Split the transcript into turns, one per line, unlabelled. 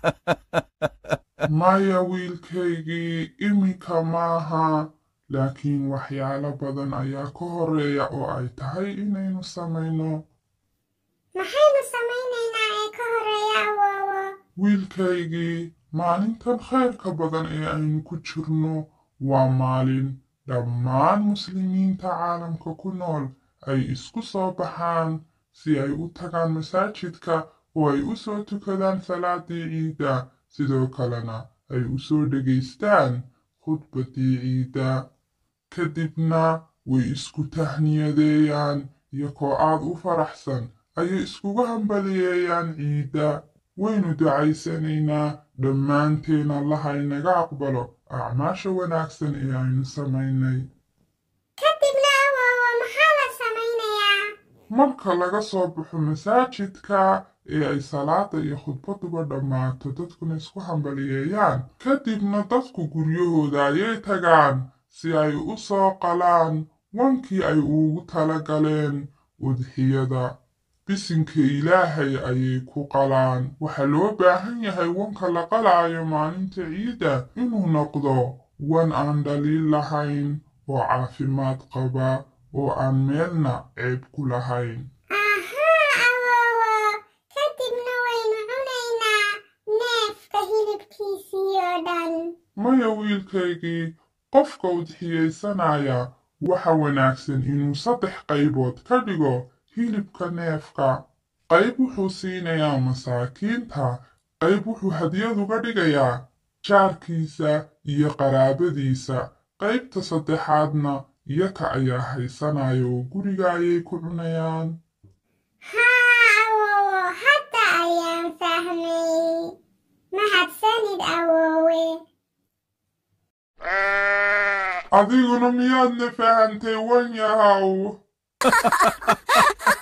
maya wiilkaygii iminka maaha laakiin waxyaalo badan ayaa ka horeeya oo ay tahay inaynu samayno
maxaynu samaynaynaa ee ka horeeya awoowo
wiilkaygii maalintan khayrka badan ee aynu ku jirno waa maalin dhammaan muslimiinta caalamka ku nool ay isku soo baxaan si ay u tagaan masaajidka oo ay u soo tukadaan salaadii ciidda sidoo kalena ay u soo dhegaystaan khudbadii ciidda kadibna way isku tahniyadeeyaan iyagoo aad u faraxsan ayay iskugu hambaliyeeyaan ciidda waynu ducaysanaynaa dhammaanteen allaha inaga aqbalo acmaasha wanaagsan ee aynu samaynay
kadibna awoowo maxaa la samaynayaa
marka laga soo baxo masaajidka ee ay salaada iyo khudbaduba dhammaato dadkuna isku hambaliyeeyaan kadibna dadku guryahooda ayay tagaan si ay u soo qalaan wankii ay ugu tala galeen udxiyada bisinka ilaahay ayay ku qalaan waxaa loo baahan yahay wanka la qalaayo maalinta ciidda inuu noqdo wan aan dhaliil lahayn oo caafimaad qaba oo aan meelna ceeb ku lahayn
ahaa awoowo kadibna waynu cunaynaa neefka hilibkiisii oo dhan
maya wiilkaygii qofka udxiyaysanaya waxa wanaagsan inuu saddex qaybood ka dhigo hilibka neefka qayb wuxuu siinayaa masaakiinta qayb wuxuu hadiyad uga dhigayaa jaarkiisa iyo qaraabadiisa qaybta saddexaadna iyaka ayaa haysanaya oo guriga ayay ku cunayaan
haa awoowo hadda ayaan fahmay mahadsanid awoowe
adiguna miyaadna fahantay wan yahaw